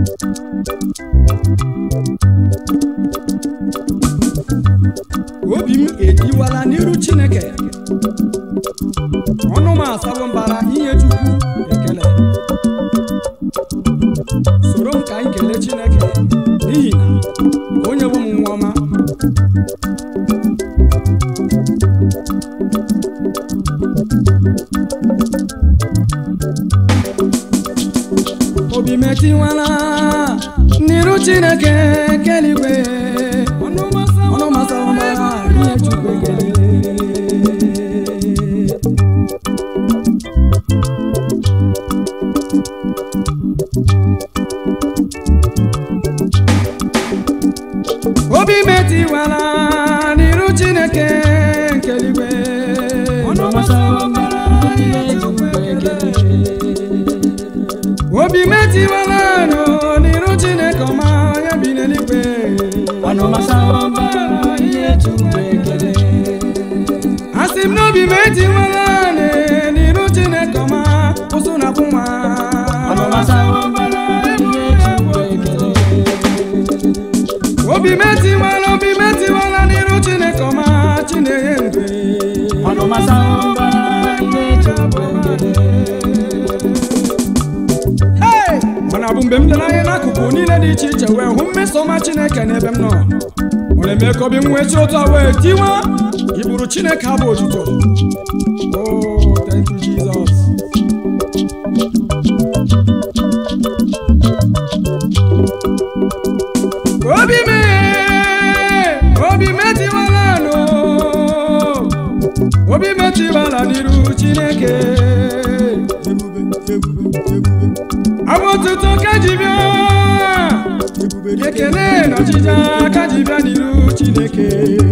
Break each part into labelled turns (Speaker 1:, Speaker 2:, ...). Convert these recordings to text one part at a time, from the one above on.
Speaker 1: obi m ejiwala n'iru chineke ọnụ m asawo mbara inye chukwu ekele soro m ka anyị kelee chineke n'ihi na onye bụ m nwa ọma obi metiwala n'iru chineke keligwe ọnụ m asawo mbara inye chukwu ekele obi metiwala n'iru chineke nke eluigwe obi metiwala nụ n'iru chineke ọma onye bi n'eluigwe asị m n'obi metiwala nị n'iru chineke ọma ụsụ na akwụ nwa obi metiwala obi metiwala n'iru chineke ọma chinenye ndụ Hey! mana bụ mgbe m lere anya n'akụkụ niile dị iche iche wee hụ mmeso ọma chineke n'ebe m nọ ọ na-eme ka obi m wee chi ụtọ wee tiwa iburu chineke abụ otuto Oh, thank you, Jesus. obi m obi m etiwala nụ obi m etiwala n'iru chineke abụ otuto ka ji bịa ekele na ọchịcha ka ji bịa n'iru chineke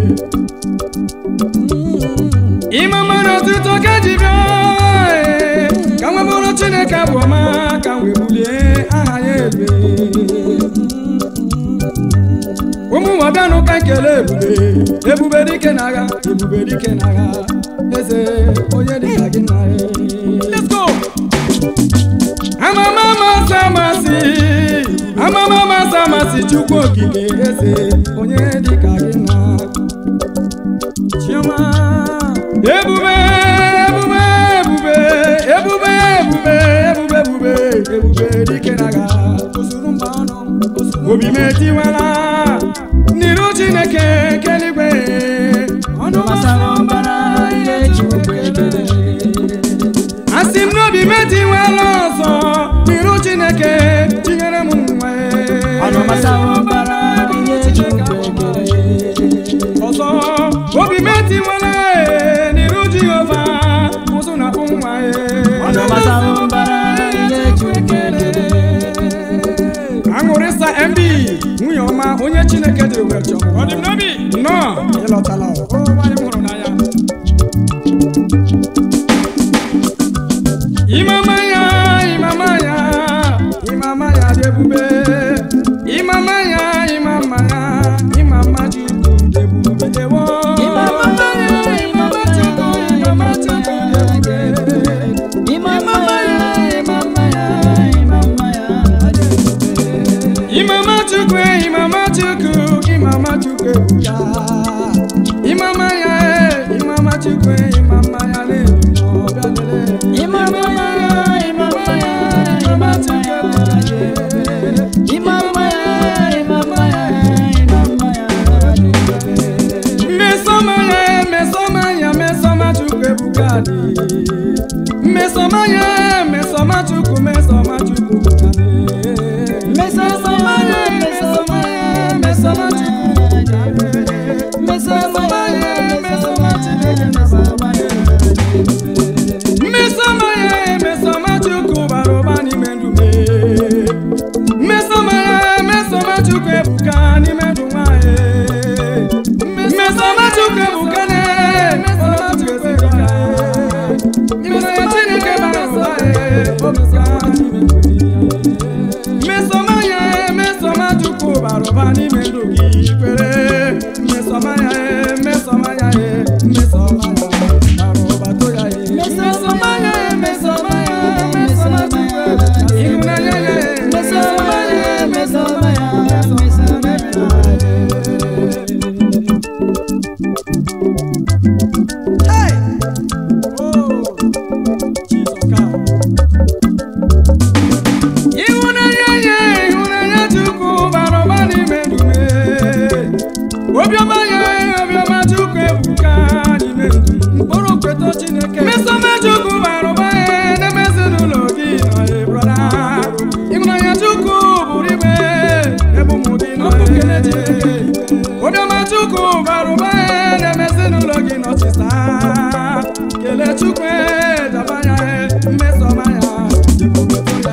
Speaker 1: ịmama na otuto ka ji bịa ee, ka nwa bụrụ chineke abụ ọma ka m wee bulie aha ya elu ụmụ nwadanụ ka nkele ebube ebube dike n'agha ebube dike n'agha eze onye dịka gị na Let's go! amama amasị amasị amama amasị amasị chukwu okike eze onye dịka gị na chioma ebube ebube ebube ebube ebube ebube ebube ebube dike n'agha ozuru mba ọnụ obi m etiwala n'iru chineke keligwe ọnụ asị m n'obi m etiwala ọzọ n'iru chineke tinyere m nwa ọzọ obi m etiwala ee, n'iru jehova ụzụ na akpụ nwa aṅụrịsa mb nwunye ọma onye chineke dịrị wee chọọ ọ dị m n'obi nnọọ ịlọtala o nwanyị m hụrụ n'anya imama ya imama ya imama ya dị ebube imama ya imama ya imama chukwu dị ebube ewo imama ya imama chukwu imama chukwu dị ebube imama ya imama ya imama ya dị ebube imama chukwu imama chukwu imama chukwu ebuka imama ya eh, imama chukwu imama ya na-ebu ọbịa lele imama ya imama ya imama chukwu ebuka mmesoma ya mmesoma ya mmesoma chukwu ebuka dị mmesoma ya mmesoma chukwu mmesoma chukwu ebuka dị mmesoma ya mmesoma ya mmesoma chukwu ebuka dị akụ bara ụba na-eme ezinụlọ gị nọchisa kelee chukwu daba ya mmesọma ya ebubetụ ya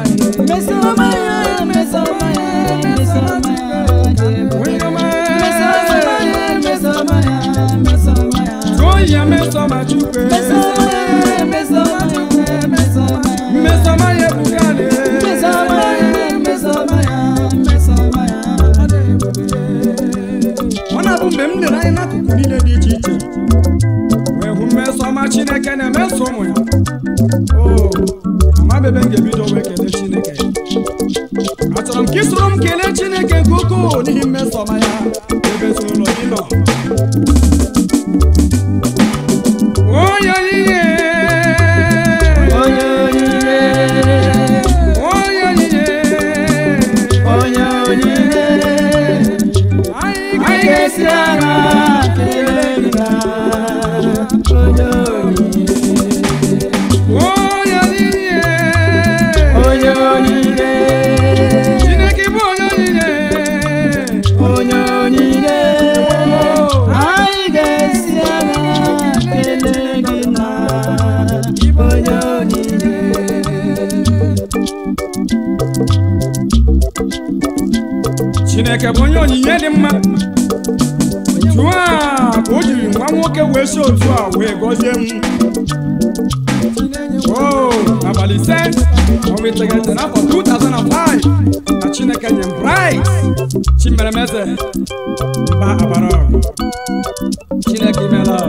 Speaker 1: onye ọma tụọ ya mmesọma chukwu mmesọma ya ebugharị ọ na-abụ mgbe m lere anya n'akụkụ niile dị iche iche wee hụ mmesọma chineke na-emeso ụmụ ya o amabebe m ga-ebido wee kelee chineke achọrọ m ka ị soro m kelee chineke nke ukwuu n'ihi mmesọma ya ebe ezinụlọ gị nọ onye onyinye onye onyinye anyị ga-esi ara onye onyinye chineke bụ onye onyinye
Speaker 2: Anyị ga-esi ala kelee gị na onye onyinye
Speaker 1: chineke bụ onye onyinye dị mma jụọ a ka o jiri nwa nwoke wee si otu a wee gọzie m o abalị ise ọnwa iteghete n'afọ 2005 na chineke nye m bright chimeremeze mba abara ọgụ. chineke imela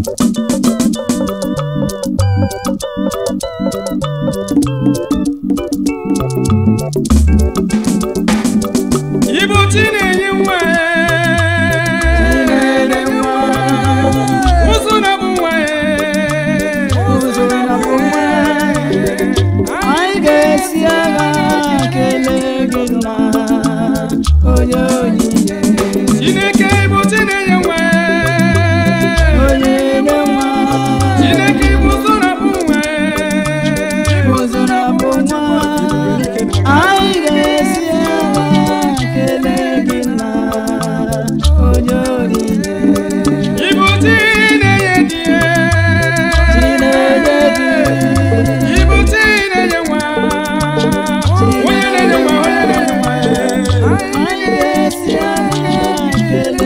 Speaker 1: Ibu chi na-enye nwa ụzụ na-abụ nwa
Speaker 2: Anyị ga-esi agha kelee gị na onye onyinye
Speaker 1: Chineke ibu chi na-enye nwa
Speaker 2: onye nye nwa
Speaker 1: Chineke ibu ụzụ na-abụ nwa
Speaker 2: ụzụrụ bụ nwa anyị ga-esi agha kelee gị na onye onyinye
Speaker 1: Ibu chi na-enye di
Speaker 2: Chineke dị
Speaker 1: Ibu chi na-enye nwa Onye na-enye nwa onye na-enye nwa
Speaker 2: anyị ga-esi agha kelee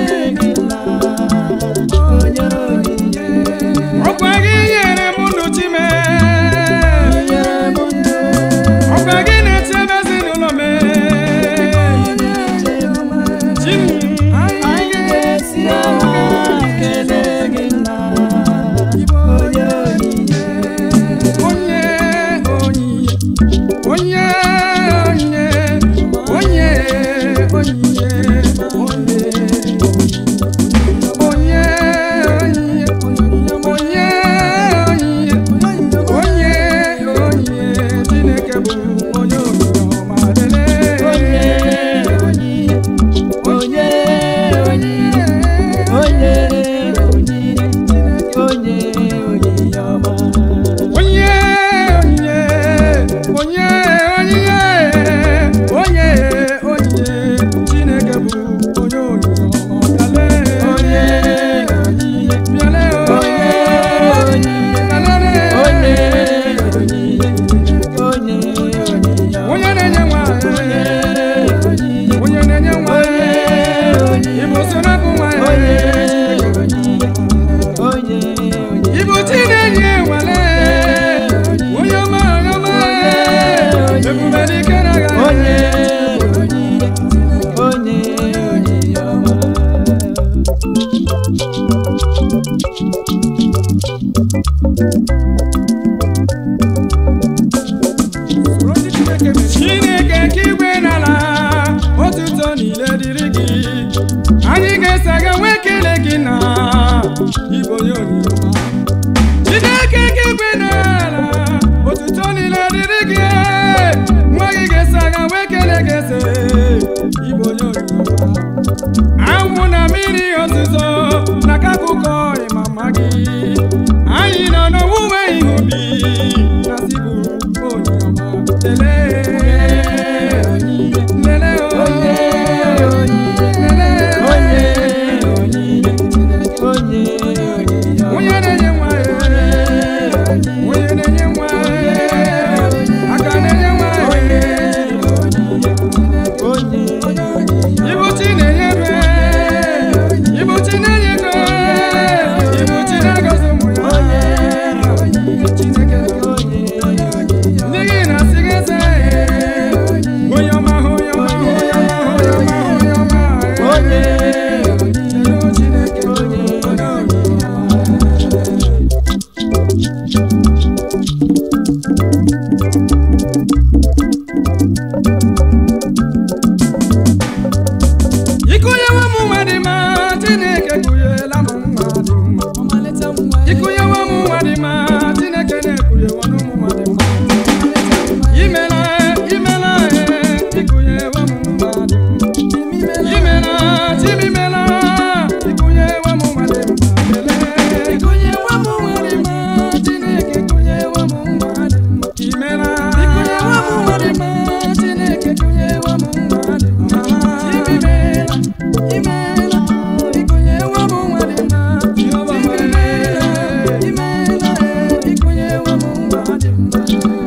Speaker 1: ikunyewe m nwa dị mma chineke kụnyela m nwa dị mma
Speaker 2: ọmalịcha nwa
Speaker 1: ikunyewe m nwa dị mma chineke na-ekunyewe m nwa dị mma imela imela eh, ikunyewe m nwa dị mma imela chimimela ikunyewe m nwa dị mma lele
Speaker 2: ikunyewe m nwa dị mma chineke kunyewe m nwa dị mma
Speaker 1: imela
Speaker 2: ikunyewe m nwa dị mma chineke kunyewe m nwa dị mma chimimela imela ikunyewe m nwa dị mma
Speaker 1: Jehova
Speaker 2: chimimela imela ikunyewe m nwa dị mma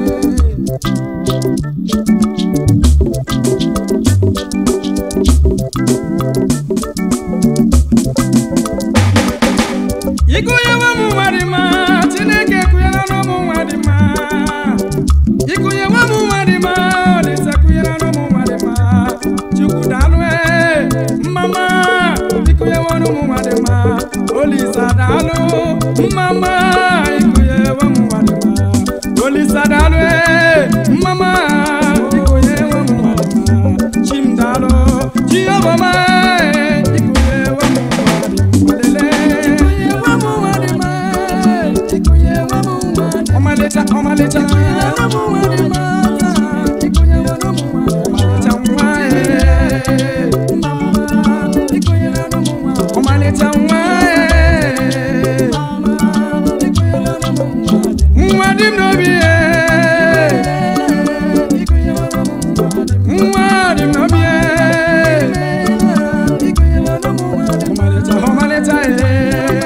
Speaker 1: ikunyewe m nwa dị mma chineke kụnyela n'ụmụ nwa dị mma ikunyewe m nwa dị mma olise kụnyela n'ụmụ nwa dị mma chukwu daalụ ee mmama ikunyewe n'ụmụ nwa dị mma olisa daalụ mmama ikunyewe m nwa dị mma olisa daalụ ee mmama ikunyewe m nwa dị mma chim daalụ jehova ma ee, ikunyewe m nwa dị mma lele
Speaker 2: ikunyewe m nwa dị mma ikunyewe m nwa dị mma
Speaker 1: ọmalịcha ọmalịcha ọmalịcha nwa ee. ọmalịcha nwa ee. nwa dị m n'obi ee. nwa dị m n'obi ee. ọmalịcha ọmalịcha ee.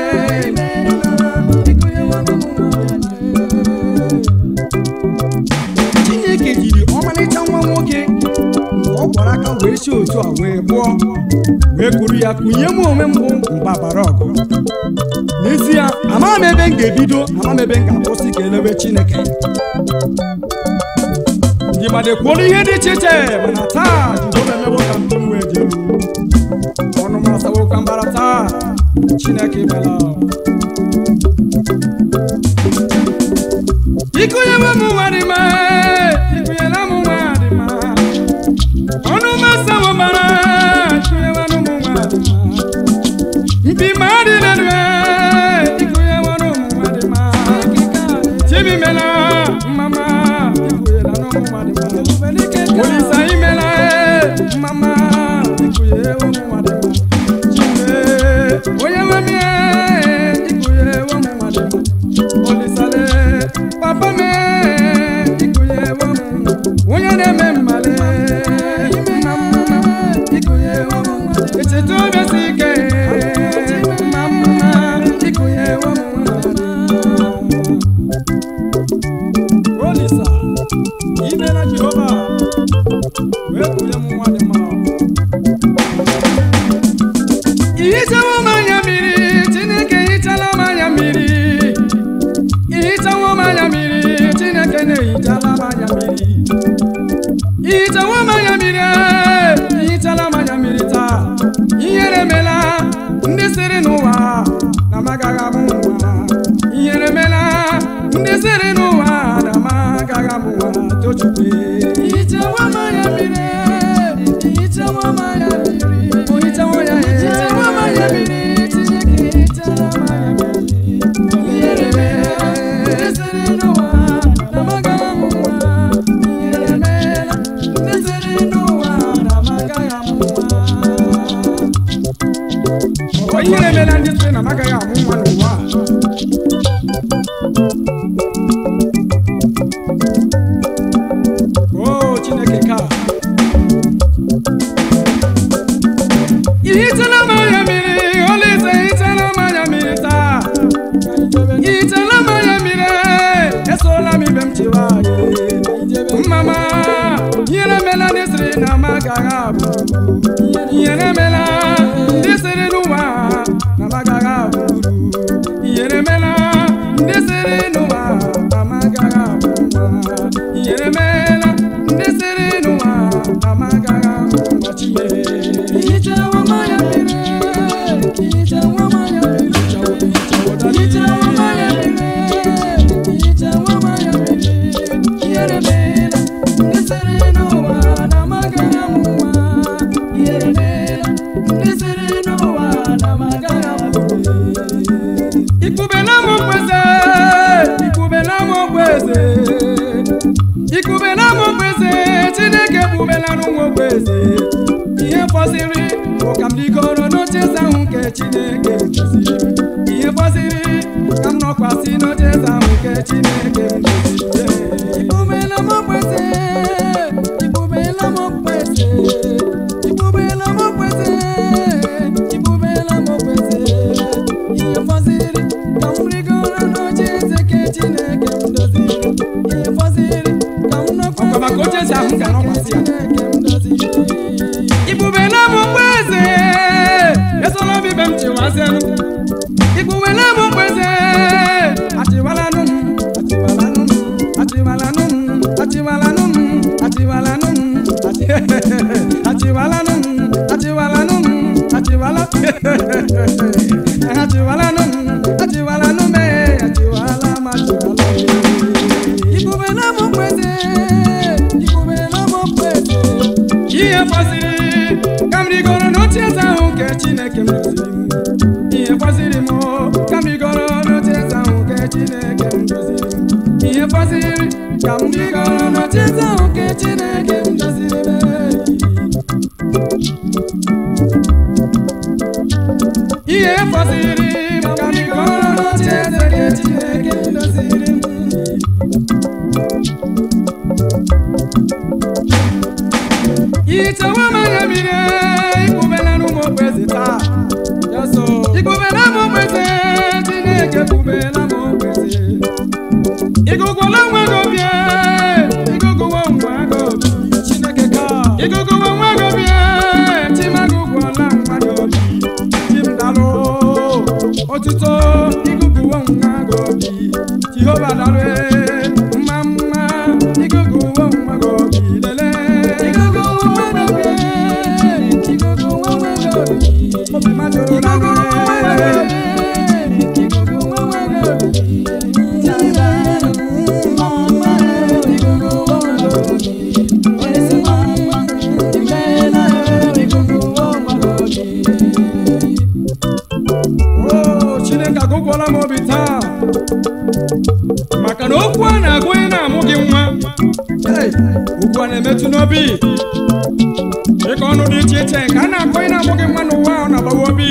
Speaker 1: chineke jiri ọmalịcha nwa nwoke mgbe ọ gwara aka wee si otu a wee gbuọ wee kuru ya kunye m onwe m bụ mgbabara ọgụ n'ezie amaghị m ebe m ga-ebido amaghị m ebe m ga-akwụsị ka elewe chineke ndị mmadụ ekwuola ihe dị iche iche mana taa jehova emewo ka mbụ m wee dị elu ọnụ m asawo ka mbara taa chineke bịala ikunyewe m nwa dị mma ikunyela m nwa dị mma ọnụ m asawo mbara ikunyewe m nwa dị mma mpi ma dị n'elu ikunyewe m nwa dị mma chibimela mmama ikunyela m nwa dị mma olisa imela e mmama ikunyere m nwa dị mma chime onye nwe m ihe ikunyere m nwa dị mma olisale papa me ikunyere m onye na-eme mmale mama ikunyere m echeta obi si ike mama ikunyere m nwa dị mma olisa imela jehova wee kunye m nwa dị mma ihichawo m anya mmiri chineke hichala m anya mmiri ihichawo m anya mmiri chineke na-ehichala m anya mmiri ihichawo m anya mmiri ee, ihichala m anya mmiri taa ihere emela ndị sịrị n'ụwa na m agaghị amụ nwa ihere emela ndị sịrị n'ụwa na m agaghị amụ nwa tochukwu
Speaker 2: Ihichawo m anya mmiri, ihichawo m anya mmiri,
Speaker 1: ohichawo ya
Speaker 2: ihichawo m anya mmiri, Chineke hichara m anya mmiri. Ihere meela, ndị sịrị n'ụwa na m agaghị amụ nwa. Ihere meela, ndị sịrị n'ụwa na m agaghị amụ nwa.
Speaker 1: Ọ ihere emela ndị sịrị na m agaghị amụ nwa n'ụwa a. o chineke ka ihichala m anya mmiri olise ihichala m anya mmiri taa ihichala m anya mmiri esola m ibe m chiwa mmama ihere emela ndị sịrị na m agaghị abụ ihere emela ndị sịrị n'ụwa na m agaghị abụ uru ihere emela ndị sịrị n'ụwa na m agaghị abụ nwa ihere emela ndị sịrị n'ụwa na m agaghị abụ nwa chineke
Speaker 2: Ihichawo m anya mmiri, ihichawo m anya mmiri, ihichawo m anya mmiri, ihichawo m anya mmiri. Ihere meela, ndị sịrị n'ụwa na
Speaker 1: chineke m doziri m ihe fọziri ka m nọkwasị n'oche eze ahụ nke chineke m doziri
Speaker 2: Ibubela m okpete, ibubela m okpete, ibubela m okpete, ibubela m okpete. Ihe fọziri ka m rigoro n'oche eze nke Chineke m doziri. Ihe fọziri ka m nọkwasị
Speaker 1: Ọkwa maka oche eze ahụ m ga-anọkwasị ya.
Speaker 2: Chineke m doziri.
Speaker 1: ibubela m mkpeze esola obi be m chịwazienụ ibubela m mkpeze achịwalanụ m achịwalanụ m achịwalanụ m achịwalanụ m achịwalanụ m achị- achịwalanụ m achịwalanụ m achịwala achịwalanụ m achịwalanụ m ee, achịwala m achịwala m
Speaker 2: Ibubela m okpete, ibubela m okpete.
Speaker 1: ihe fọziri ka m rigoro n'oche eze ahụ nke chineke m doziri m ihe fọziri m o, ka m rigoro n'oche eze ahụ nke chineke m doziri m ihe fọziri ka m rigoro n'oche eze ahụ nke chineke m doziri m ihe fọziri ka m rigoro n'oche eze nke chineke m doziri m ichewe m anya mmiri ikpubela n'ụmụ okpeze taa ikpubela m okpeze chineke kpubela m okpeze ịgụgwala nwa gị obi ịgụgụwa nwa gị obi chineke ka ịgụgụwa nwa gị obi chimagụgwala nwa gị obi chimdalụ otuto ịgụgụwa nwa gị obi jehova dalụ mma mma ịgụgụwa nwa gị obi lelee
Speaker 2: Igugu nwa nwa obi, igugu nwa nwa obi.
Speaker 1: obi mmadụ na
Speaker 2: Igugu nwa nwa obi, igugu nwa nwa obi. Chanda, mama, igugu nwa nwa obi. Esi mama, imela, igugu nwa nwa obi.
Speaker 1: Oo, chineke agụgwọla m obi taa maka na okwu a na-agụ onye na-amụ gị nwa Hey, okwu a na-emetụ n'obi dịka ọnụ dị iche iche nke a na-akọ onye na-amụ gị nwa n'ụwa ahụ na-agbawa obi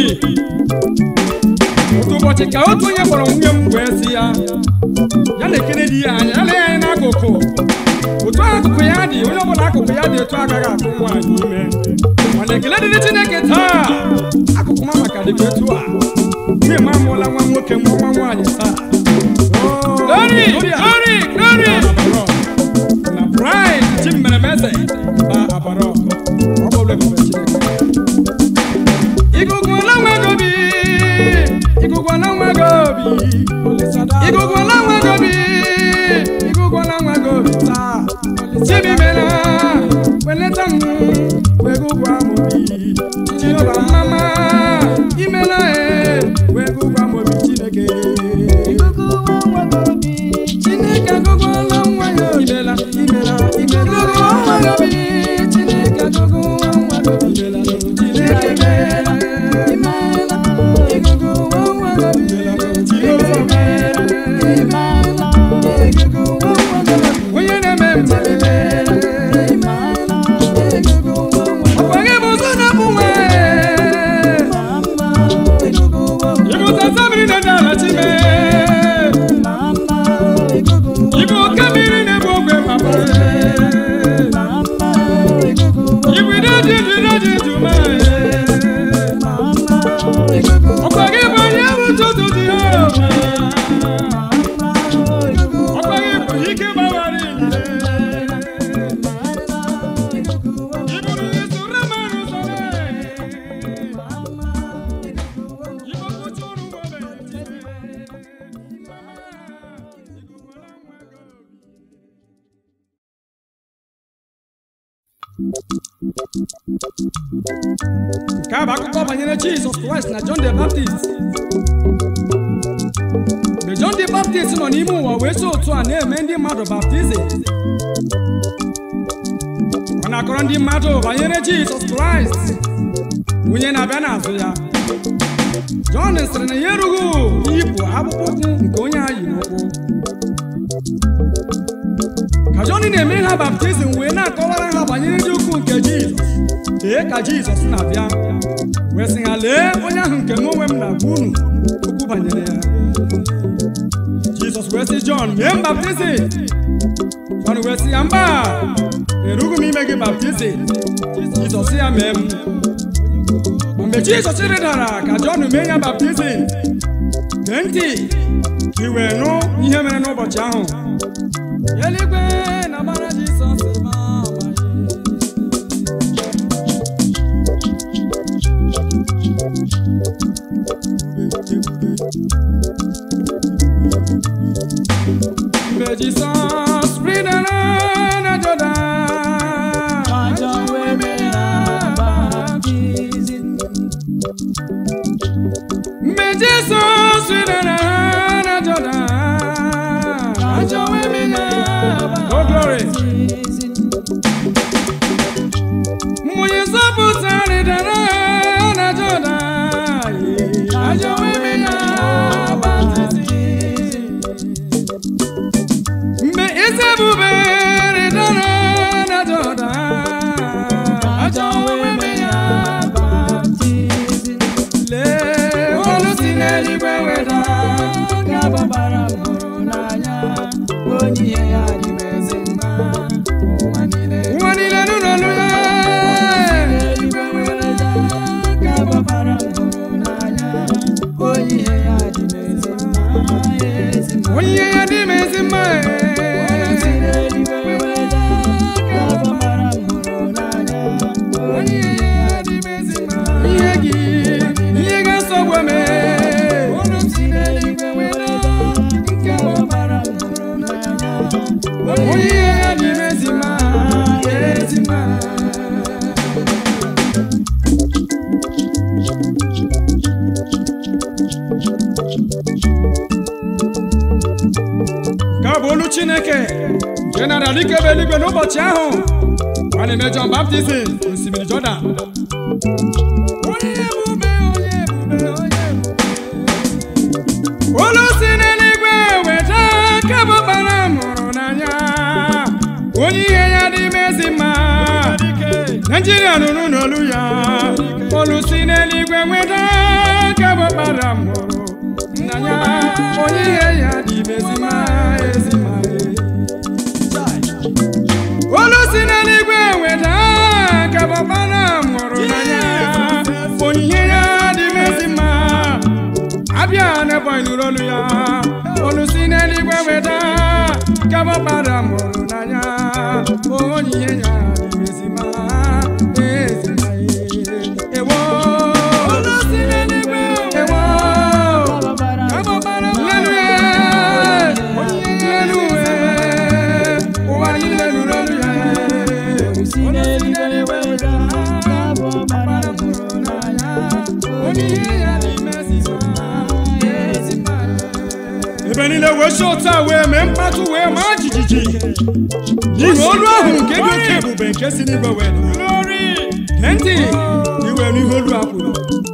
Speaker 1: otu ụbọchị ka otu onye kpọrọ nwunye m wee sị ya ya na-ekele di ya anya ya lee anya n'akụkụ otu akụkụ ya dị onye ọbụla akụkụ ya dị etu agaghị atụ nwaanyị ime mana ekele dịrị chineke taa akụkụ ma maka dịkwa etu a nwunye m amụọla nwa nwoke mụọ nwa nwaanyị taa Glory, glory, glory. na pride chi mmeremeze ba abara ọkụ ọ bụ ebube chineke igugwuola nwa gị obi igugwuola nwa gị obi igugwuola nwa gị obi igugwuola nwa gị obi taa chibimela weleta m wee gụgwa m obi jehova mama imela e wee gụgwa m obi chineke
Speaker 2: Igugu nwa nwa obi,
Speaker 1: chineke agụgwuola nwa ya obi imela imela
Speaker 2: igugu nwa nwa obi, Chineke agụgụ nwa nwa obi.
Speaker 1: imela chineke meela
Speaker 2: Imela, igugu nwa nwa obi.
Speaker 1: Jehova meela
Speaker 2: Imela, igugu nwa nwa obi.
Speaker 1: onye na-eme mmemme
Speaker 2: Imela, igugu nwa nwa obi.
Speaker 1: ọkwa gị bụ ụzọ na-abụ nwa
Speaker 2: Mama, igugu nwa nwa obi.
Speaker 1: ịbụ tata mmiri na-ede ala chime
Speaker 2: Mama, igugu nwa
Speaker 1: ịbụ oke mmiri na-ebu ogwe papa
Speaker 2: Mama, igugu nwa
Speaker 1: ịbụ ide dị ndụ ide dị ndụ ma
Speaker 2: Mama, igugu nwa
Speaker 1: ọkwa gị bụ onye bụ ụtụtụ dị ha
Speaker 2: Mama, igugu nwa
Speaker 1: ọkwa gị bụ ike gbawara ilile
Speaker 2: igugu nwa
Speaker 1: ịbụrụ isoro mmadụ sọrọ
Speaker 2: Mama, igugu nwa
Speaker 1: ịbụ kụcha ụrụ nwa obenye nke a bụ akụkọ banyere jizọs kraịst na john the baptist mgbe john the baptist nọ n'ime ụwa wee si otu a na-eme ndị mmadụ baptizim ọ na-akọrọ ndị mmadụ banyere jizọs kraịst onye na-abịa n'azụ ya john sịrị na ya erughị iyipụ akpụkpọ ụkwụ nke onye a yi n'ụkwụ ka john na-eme ha baptizim wee na-akọwara ha banyere ndị ukwu nke jizọs tee ka jizọs na-abịa wee sị ha lee onye ahụ nke m onwe m na-agwa unu okwu banyere ya jizọs wee sị jọn mee m baptizim jọn wee sị ya mba erughị m ime gị baptizim jizọs sị ya mee m mgbe jizọs rịdara ka jọn mee ya baptizim gee ntị ka i wee nụ ihe mere n'ụbọchị ahụ
Speaker 2: eluigwe na mara jizọs ma amaghị
Speaker 1: mgbe jizọs rịdara na jọdan
Speaker 2: ajọ wee mee ya baptizim
Speaker 1: mgbe jizọs rịdara na jọdan
Speaker 2: ajọ wee mee ya
Speaker 1: Oh, glory.
Speaker 2: baptizim
Speaker 1: mmụnye nzọpụta rịdara na jọdan
Speaker 2: ajọ wee mee ya baptizim
Speaker 1: mgbe eze ebube rịdara na jọdan
Speaker 2: ajọ wee mee ya baptizim
Speaker 1: lee olu si n'eluigwe weda
Speaker 2: ka gbabara m hụrụ n'anya onye ihe ya dị m ezi mma ụwa niile
Speaker 1: ụwa niile nụ n'olu ya
Speaker 2: eluigwe wereda ka gbabara m hụrụ n'anya onye ihe ya dị m ezi mma ezi mma
Speaker 1: onye ihe ya dị m ezi mma
Speaker 2: si n'eluigwe wereda ka gbabara m hụrụ n'anya onye ihe ya dị m ezi mma
Speaker 1: ihe gị ihe ga-asọgbu eme
Speaker 2: olu m si n'eluigwe wereda nke gbabara m hụrụ n'anya
Speaker 1: onye ihe ya dị m ezi mma ezi mma ka ọ bụ olu chineke nke nara dike ebe eluigwe n'ụbọchị ahụ a na-eme Jọn baptizim osimiri Jọdan onye ebube onye ebube onye ebube olu si n'eluigwe weta ka bụ ọkpara m hụrụ n'anya onye ihe ya dị m ezi mma naijiria nụrụ n'olu ya olu si n'eluigwe weta ka bụ ọkpara m hụrụ n'anya onye ihe ya dị m ezi mma ezi mma olu si n'eluigwe weta ka bụ ọkpara m hụrụ n'anya onye ihe ya dị m ezi mma abịa n'ebe anyị nụrụ olu ya olu si n'eluigwe weta ka bụ ọkpara m hụrụ n'anya onye ihe ya dị m ezi mma ezi mma ewo olu si n'eluigwe ewo ka bụ ọkpara m lelu ya lelu ya ụwa niile nụrụ olu ya
Speaker 2: si n'eluigwe wereda ka gbabara m hụrụ n'anya
Speaker 1: onye ihe ya dị m ezi mma
Speaker 2: ezi mma
Speaker 1: ebe niile wee si otu a wee mee mkpatụ wee maa jijiji n'ihi olu ahụ nke dị oke ebube nke si n'igwe wee daa. gee ntị iwe n'ihe olu a kwuru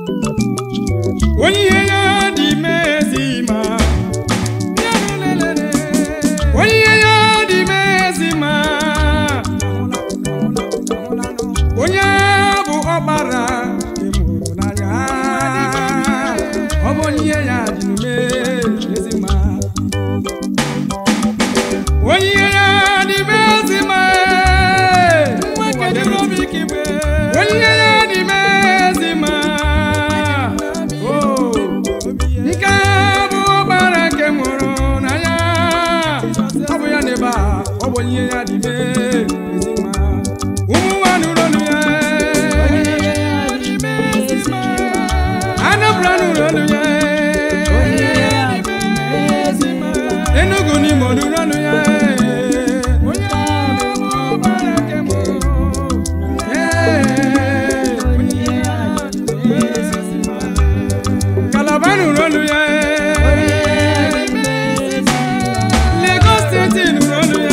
Speaker 1: onye ihe ya dị ime ezi ma onye ihe ya dị ime ezi ma onye bụ ọkpara nke m hụrụ n'anya ọ bụ onye ihe ya dị ime ezi ma onye ihe ya dị ime ezi ma onye ihe ya dị ime ezi ma o nke a bụ ọkpara nke m hụrụ n'anya ọ bụ ya n'ebe a ọ bụ onye ihe ya dị ime ezi ma ụmụ nwa nụrụ olu ya Anambra nụrụ olu ya Enugu n'Imo nụrụ olu ya onye bụ ọkpara nke m hụrụ Kalaba nụrụ olu ya Lagos steeti nụrụ olu ya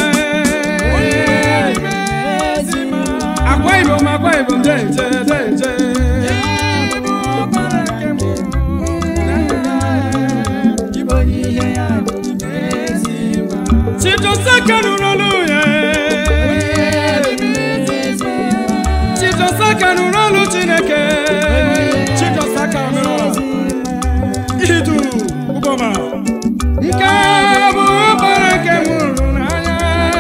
Speaker 1: Akwa Ibom Akwa Ibom deje deje Chijosaka nụrụ olu ya Chijosaka nụrụ olu Chineke nke a bụ ọkpara nke m hụrụ n'anya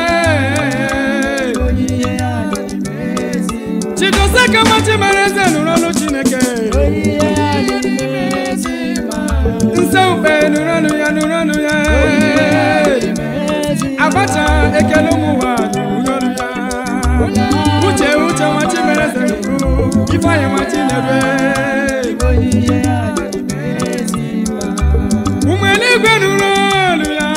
Speaker 2: onyinye ya dị n'ezi
Speaker 1: chidoseka machimara eze nụrụ ọnụ chineke
Speaker 2: onyinye ya dị n'ezi ma
Speaker 1: nse ukpe nụrụ ọnụ ya nụrụ ọnụ ya
Speaker 2: n'ezi
Speaker 1: abacha ekele ụmụ ụwa nụrụ ọnụ ya uche uche machimara eze nụrụ ifeanyị machinere
Speaker 2: onyinye ya dị n'ezi ma
Speaker 1: ụmụ eluigwe nụrụ ọnụ ya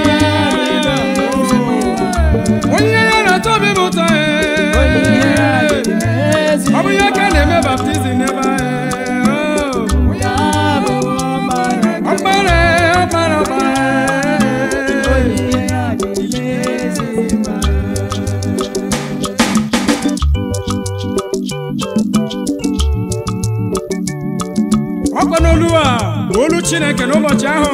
Speaker 1: onye ya na-atọ obi m ụtọ
Speaker 2: onyinye ya dị n'ezi
Speaker 1: ọ bụ ihe ka na-eme baptizim n'ebe ahụ
Speaker 2: ya bụ ọkpara
Speaker 1: ọkpara ọkpara ọkpara
Speaker 2: onyinye ya dị n'ezi ma
Speaker 1: ọkọ n'olu a bụ olu chineke n'ụbọchị ahụ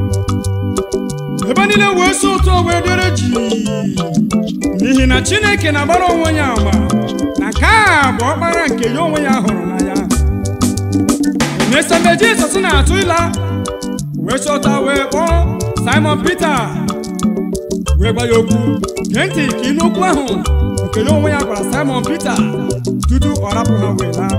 Speaker 1: ebe niile wee si ụtọ wee dere ji n'ihi na chineke na-agbara onwe ya ama na nke a bụ ọkpara nke ya onwe ya hụrụ n'anya emesịa jizọs na-atụ ịla wee chọta wee kpọọ simon peter wee gwa ya okwu gee ntị ka ịnụ okwu ahụ nke ya onwe ya gwara simon peter tutu ọ rapụ ha wee laa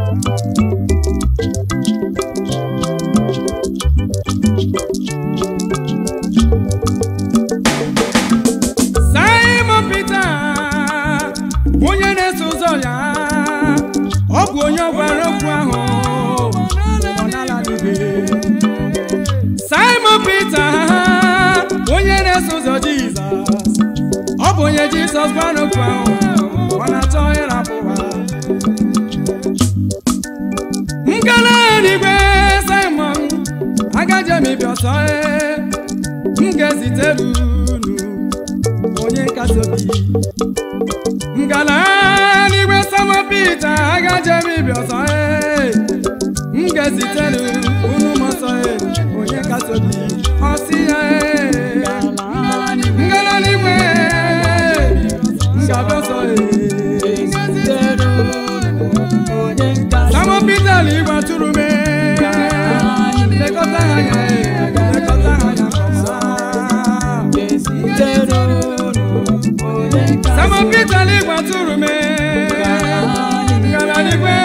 Speaker 1: Simon Peter onye na-eso ụzọ ya ọ bụ onye gwara okwu ahụ ọ na-aladịbe Simon Peter onye na-eso ụzọ Jizọs ọ bụ onye Jizọs gwara okwu ahụ ọ na-achọ ịrapụ ha ngala n'igwe Simon agaghị emebi ọsọ ee, m ga-ezitere unu onye nkasi obi ngala n'igwe sama pita agaghị emebi ọsọ ee, m ga-ezitere unu m ọsọ ee, onye nkasi obi ọsị ya ee. ngala n'igwe ngabịa ọsọ ee.
Speaker 2: onye nkasi
Speaker 1: sama pita n'igwe atụrụ m ee. lekọta ha anya ee, lekọta ha anya nke ọma.
Speaker 2: ga-ezitere unu onye nkasi
Speaker 1: Sama Peter n'igwe atụrụ m ngala n'igwe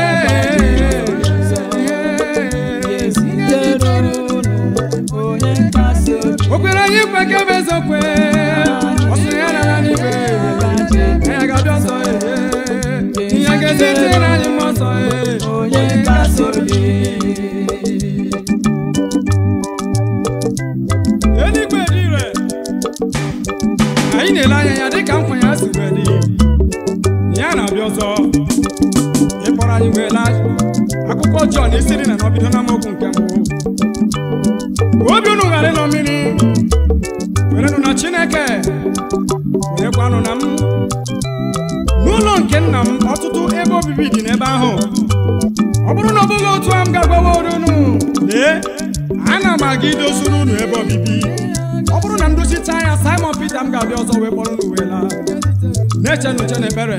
Speaker 2: ga-ezitere unu onye nkasi obi
Speaker 1: o kwere anyị nkwe ka ebe ezokwe ọ sịrị ya nara n'igwe ya ga-abịa ọsọ ee. ihe ga-ezitere anyị mmụọ ọsọ ee.
Speaker 2: onye nkasi obi
Speaker 1: eluigwe dị ire anyị na-ele anya ya dịka nkwa ya si wee dị ya na-abịa ọzọ ịkpọrọ anyị wee laa akwụkwọ Jọn esiri na n'ọbido n'amaokwu nke mbụ obi unu ghara ịnọ mmiri werenụ na Chineke werekwanụ na m n'ụlọ nke nna m ọtụtụ ebe obibi dị n'ebe ahụ ọ bụrụ na ọ bụghị otu a m ga-agbawa unu lee ana m aga idozuru unu ebe obibi ọ bụrụ na m dochita ya Simon Peter m ga-abịa ọzọ wee kpọrọ unu wee laa na-eche n'uche na ekpere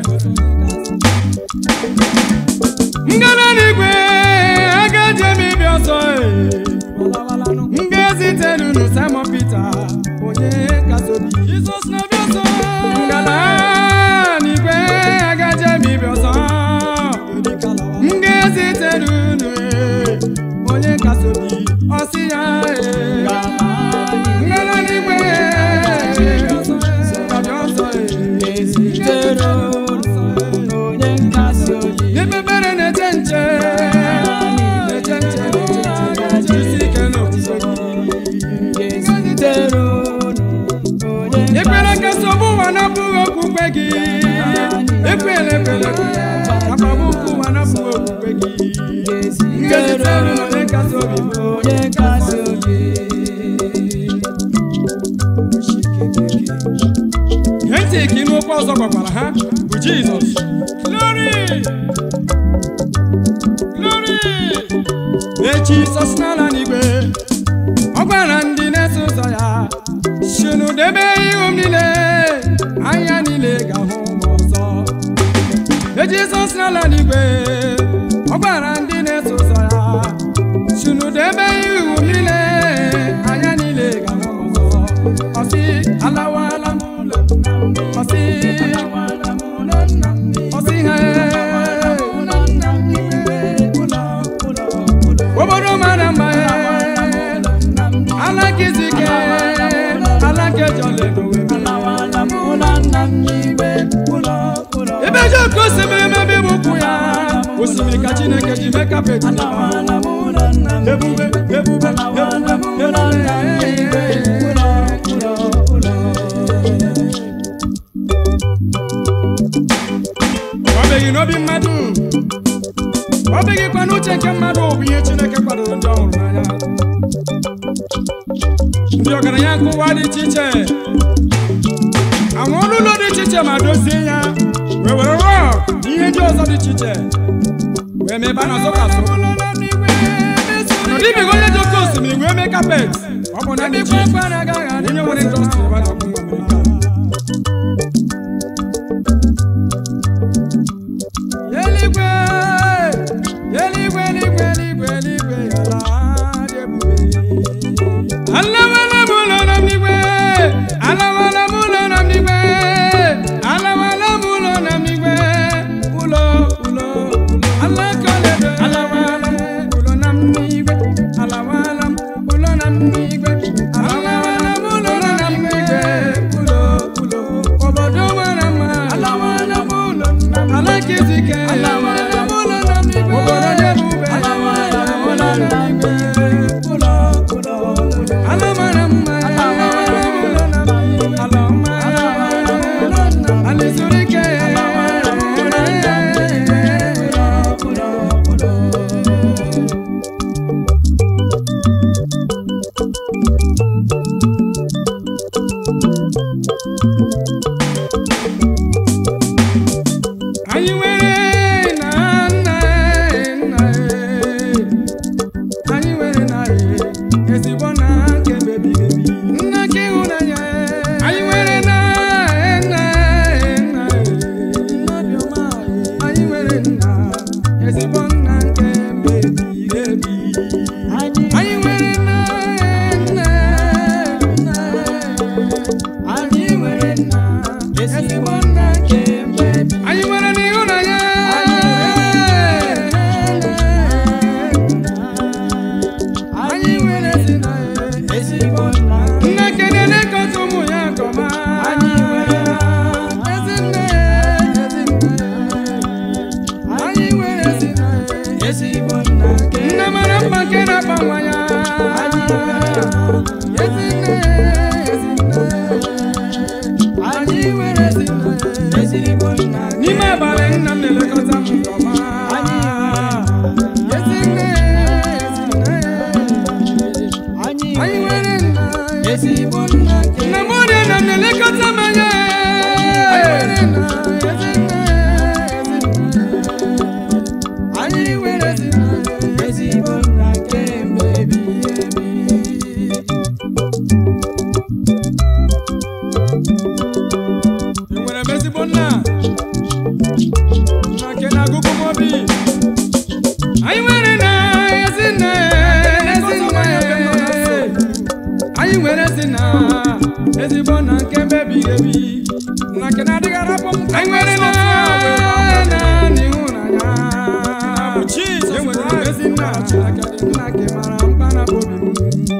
Speaker 1: ngana n'igwe agaje m ịbịa ọzọ ee. m ga-ezitere unu Simon Peter onye kasị obi Jizọs na-abịa ọzọ ngana n'igwe agaje m ịbịa ọzọ m ga-ezitere unu ee, onye kasị obi ọsị ya ee. ngana n'igwe abịa ọzọ ee.
Speaker 2: ga-ezitere unu onye nkasi obi
Speaker 1: N'ebebere na-eche nche na-eche nche na-eche nche isi ike n'okwukwe gị.
Speaker 2: ga-ezitere unu onye
Speaker 1: Ekwela ka nsogbu ụwa napụghị okwukwe gị ekwela ekwela ka mkpagbu nke ụwa napụghị okwukwe gị
Speaker 2: ga-ezitere
Speaker 1: Nkezitere na onye nkasi obi m.
Speaker 2: onye nkasi obi
Speaker 1: Gee ntị ka ịnụ okwu ọzọ gwakwara ha bụ Jizọs Glory! Glory! Lee Jizọs n'ala n'igwe ọ gwara ndị na-eso ụzọ ya sinu debe ihu m niile anya niile ga-ahụ m ọzọ Lee Jizọs n'ala n'igwe ọ gwara ndị na-eso ụzọ ya sinu debe ihu m niile anya niile ga-ahụ m osimiri ka chineke ji mee kapet
Speaker 2: Alawala m ụlọ nna m
Speaker 1: ebube ebube
Speaker 2: Alawala m
Speaker 1: ebube
Speaker 2: ụlọ nna m ụlọ ụlọ ụlọ
Speaker 1: ọ bụghị n'obi mmadụ ọ bụghịkwa n'uche nke mmadụ bụ ihe chineke kwadoro ndị ọhụrụ n'anya ndị ọgaranya nke ụwa dị iche iche anwụ ọrụ ụlọ dị iche iche ma dozie ya wee were rọk na ihe ndị ọzọ dị iche iche wee mee ebe a na-azụ kasụ n'ọdịbeghị onye dị oke osimiri wee mee kapet ọ bụ na ndị ji onye nwere indọstrị ebe a na-akwụ nwa Amerịka eluigwe eluigwe eluigwe eluigwe eluigwe ala dị ebube alawala m ụlọ nọ n'igwe alawala m ụlọ nọ n'igwe alawala m ụlọ nọ n'igwe ụlọ ụlọ ụlọ alakọlebe alawala m ụlọ na m n'igwe alawala m ụlọ na m n'igwe alawala m ụlọ na m n'igwe ụlọ ụlọ obodo mara mma alawala m ụlọ na m alakizike alawala m ụlọ na m n'igwe obodo dị ebube alawala m ụlọ na m n'igwe ụlọ ụlọ ụlọ alamara mma alawala m ụlọ na m n'igwe alama alizurike alawala m ụlọ na m n'igwe ụlọ ụlọ ụlọ anyị nwere na nna nna anyị nwere na ezigbo na nke mebighị ebi nna nke ịhụnanya anyị nwere na nna nna nnabiọma anyị nwere nna ezigbo nna nke mebighị ebi anyị nwere na nna nna anyị nwere nna ezigbo nna nke mebi anyị nwere n'ịhụnanya anyị nwere ezi na ezigbo nna nna kene na-ekọta ụmụ ya nkọma anyị nwere ezi nne ezi nne anyị nwere ezi na ezigbo nna nne mara mma nke na-akpa nwa ya ezi nne ezi nne anyị nwere ezi nne ezigbo nna n'ime abalị nna m na-elekọta m nke ọma ezi nne ezi nne anyị nwere nna ezigbo nna nna m ọrịa na m na-elekọta m anya anyị nwere ezi nna ezigbo nna nke mmebi ebi enwere m ezigbo nna nna nke na-agụgụ m obi anyị nwere na ezi nna ezi nna anyị nwere ezi nna ezigbo nna nke mebighị ebi nna nke na-adịghị arapụ m anyị nwere na na n'ịhụnanya enwere m ezi nna Chineke dị nna nke mara mkpa na obi m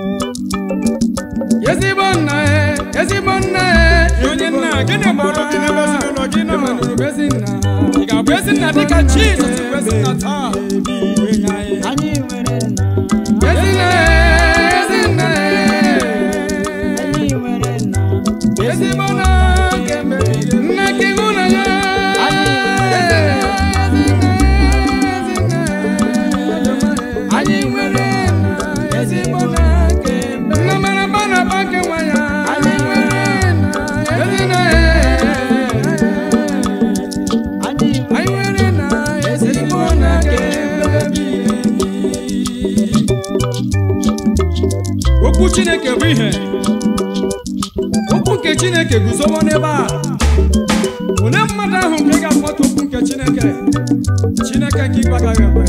Speaker 1: ezigbo nna e ezigbo nna e onye nna gịnị gbọrọ gị n'ebe ezinụlọ gị nọ manụrụ bụ ezi nna ị ga-abụ ezi nna dịka Jizọs bụ ezi nna taa
Speaker 2: anyị nwere nna
Speaker 1: ezi nna e ezi nna e
Speaker 2: anyị nwere nna
Speaker 1: ezigbo nna nke mebiri nna nke ịhụnanya anyị nwere nna ezigbo nna nke nna mara mma na mma nke nwa ya anyị nwere nna ezi nna
Speaker 2: anyị
Speaker 1: anyị nwere nna ezigbo nna nke mebiri okwu chineke bụ ihe okwu nke chineke guzowo n'ebe a onye mmadụ ahụ nke ga-akpọta okwu nke chineke chineke nke ikpe agaghị ekwe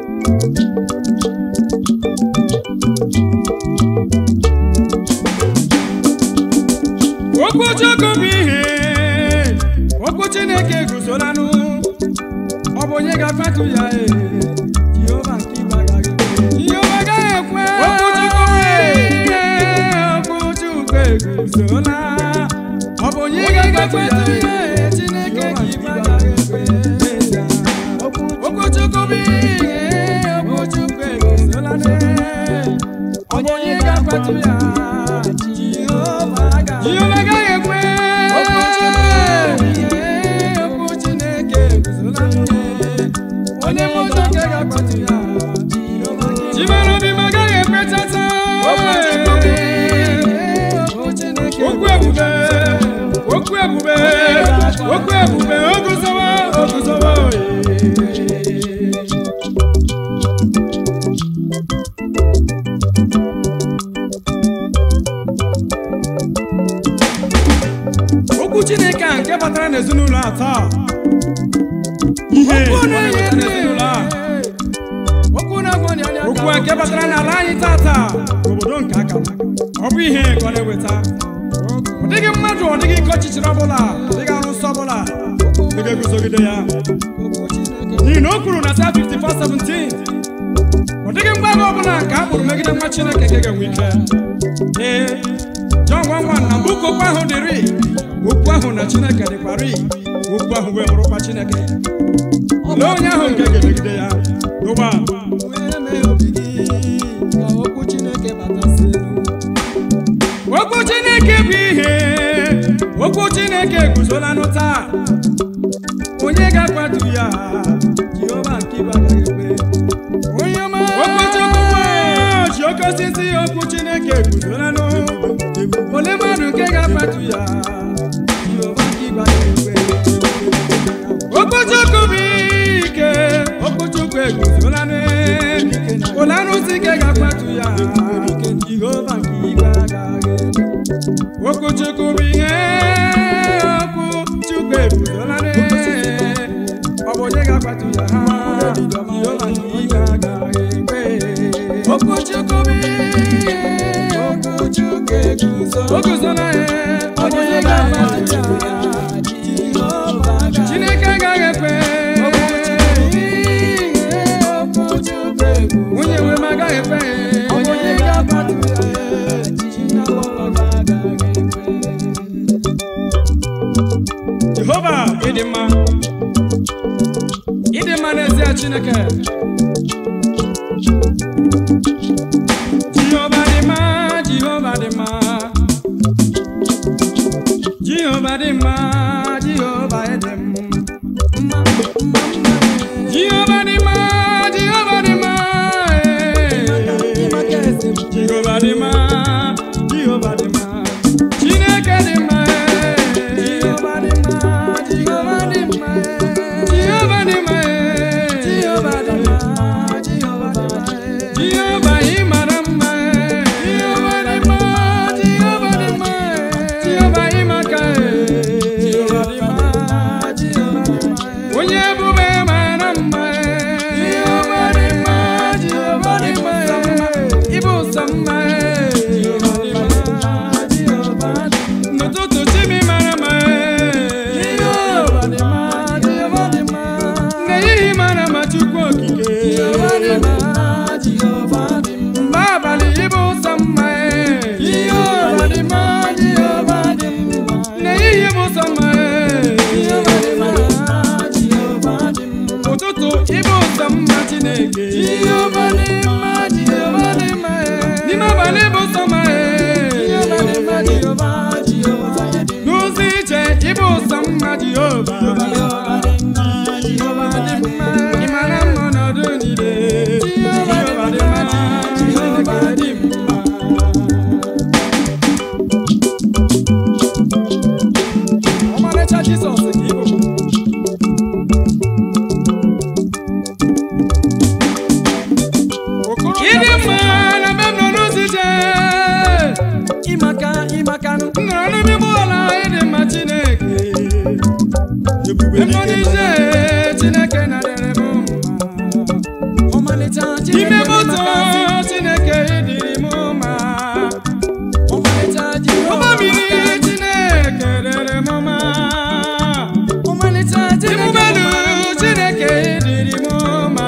Speaker 1: okwu chukwu bụ ihe okwu chineke guzolanụ ọ bụ onye ga-afatu ya ee jehova nke ikpe agaghị ekwe jehova agaghị ekwe okwu chukwu bụ ihe okwu chukwu eguzola ọ bụ onye ga-agafetu ya ee chineke nke ikpe agaghị ekwe okwu chukwu
Speaker 2: bụ ihe okwu Chukwu eguzola onye ga-akwatu ya Jehova ga
Speaker 1: Jehova agaghị ekwe
Speaker 2: okwu Chineke okwu Chineke eguzola onye mmụọ nke ga-akwatu ya Jehova ga
Speaker 1: Chimere obi m agaghị ekwe chata
Speaker 2: okwu Chineke okwu Chineke
Speaker 1: okwu ebube okwu ebube okwu ebube oguzowa oguzowa oye okwu chineke a nke batara n'ezinụlọ a taa ihe
Speaker 2: okwu
Speaker 1: ọ
Speaker 2: na-enye
Speaker 1: na-eweta n'ezinụlọ a
Speaker 2: okwu na-agwọ ọnya anya
Speaker 1: okwu a nke batara n'ala anyị taa taa obodo nke aka ọ bụ ihe ka ọ na-eweta ọ dịghị mmadụ ọ dịghị ike ọchịchịrị ọbụla ọ dịghị arụsị ọbụla ị ga-eguzogide ya
Speaker 2: okwu Chineke
Speaker 1: n'ihi na o kwuru na Psalm 54:17 ọ dịghị mgbaga ọbụla nke a kpụrụ megide nwa Chineke nke ga-enwe ike ee Jọn nwa nwa na mbuka okwu ahụ dịrị okwu ahụ na Chineke dịkwarị okwu ahụ wee bụrụkwa Chineke lee onye ahụ nke ga-emegide ya n'ụwa a.
Speaker 2: wee mee obi gị ka okwu Chineke batasị
Speaker 1: okwu Chineke bụ ihe okwu Chineke guzolanụ taa onye ga-akwado ya Jehova nke ibe agaghị ekwe
Speaker 2: onye ọma
Speaker 1: okwu Chukwu ji oke osisi okwu Chineke guzolanụ ole mmadụ nke ga-akwado ya Jehova nke ibe agaghị ekwe okwu Chukwu bụ ike okwu Chukwu eguzolanụ ole arụsị nke ga-akwado ya Jehova nke ibe agaghị ekwe okwu Chukwu bụ ihe okwu Chukwu eguzolanụ ọ bụ onye ga-akwado ya ha Jehova nke ibe agaghị ekwe
Speaker 2: okwu Chukwu bụ ihe okwu Chukwu eguzo
Speaker 1: o guzola ya ọ bụ onye ga-akwado ya
Speaker 2: Jehova ga
Speaker 1: Chineke agaghị ekwe
Speaker 2: okwu Chukwu eguzo
Speaker 1: nwunye nwe m agaghị ekwe
Speaker 2: onye ga-akwado ya Jehova ga-agaghị ekwe
Speaker 1: Jehova ịdị mma ịdị mma n'ezie Chineke Jehova dị mma Jehova dị mma Jehova dị mma Jehova ịdị mma Jehova dị mma Jehova dị mma eh. Jehova dị mma Jehova dị mma Chineke dị mma eh.
Speaker 2: Jehova dị mma Jehova dị mma
Speaker 1: Jehova dị mma eh.
Speaker 2: Jehova dị mma Jehova dị mma
Speaker 1: Jehova ị mara mma eh.
Speaker 2: Jehova dị mma Jehova dị mma
Speaker 1: Jehova ị maka eh.
Speaker 2: Jehova dị mma Jehova dị mma
Speaker 1: onye ebube mara mma eh.
Speaker 2: Jehova dị mma Jehova dị mma
Speaker 1: ịbụ ụzọ mma eh.
Speaker 2: Jehova dị mma Jehova dị mma
Speaker 1: n'ụtụtụ chimi mara mma eh.
Speaker 2: Jehova dị mma Jehova dị mma
Speaker 1: n'ehihie mara mma Chukwu okike
Speaker 2: Jehova dị mma Jehova dị mma
Speaker 1: mgbe abalị ịbụ ụzọ mma eh.
Speaker 2: Jehova dị mma Jehova dị mma
Speaker 1: n'ehihie bụ ụzọ mma eh.
Speaker 2: Jehova dị mma Jehova dị mma
Speaker 1: ụtụtụ ịbụ ụzọ mma Chineke
Speaker 2: Jehova dị mma Jehova dị mma
Speaker 1: n'ime abalị bụ ụzọ mma eh.
Speaker 2: Jehova dị mma Jehova Jehova dị mma
Speaker 1: n'ụzọ ije ịbụ ụzọ mma Jehova
Speaker 2: Jehova dị mma Jehova dị mma
Speaker 1: ị mara mma ọnọdụ niile
Speaker 2: Jehova dị mma Jehova dị mma
Speaker 1: ọmarịcha Jizọs ka ị bụ ịdị mma na mbe m nọ n'ụzọ ije
Speaker 2: Ịmaka ịmakanụ
Speaker 1: m nọrọ n'ime ụgbọala ịdị mma Chineke ebube nọ n'ije Chineke na-adịrị m mma
Speaker 2: ọmalịcha
Speaker 1: ime moto
Speaker 2: Chineke
Speaker 1: Chineke ịdịrị m mma
Speaker 2: ọmalịcha
Speaker 1: ụgbọ
Speaker 2: Jehova
Speaker 1: mmiri Chineke dịrị m mma
Speaker 2: ọmalịcha Chineke
Speaker 1: Imubelu Chineke ịdịrị m mma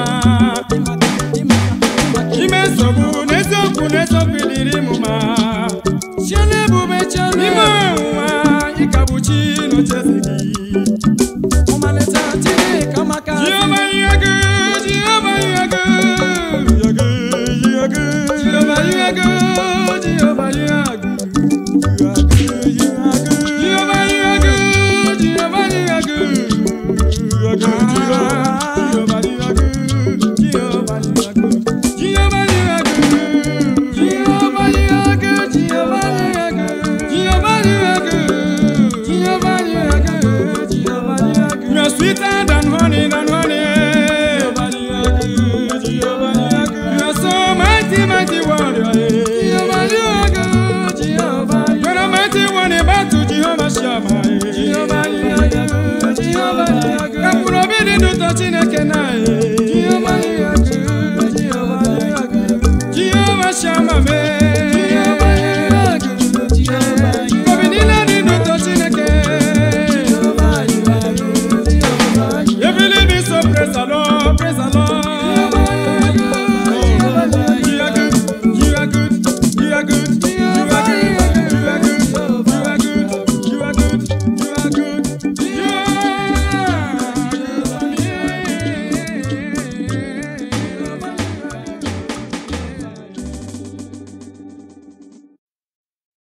Speaker 1: ime nsogbu n'eziokwu n'eziokwu ịdịrị m mma
Speaker 2: Chiele ebube chiele
Speaker 1: n'ime ọnwụnwa ịkagbuchi n'ocheze gị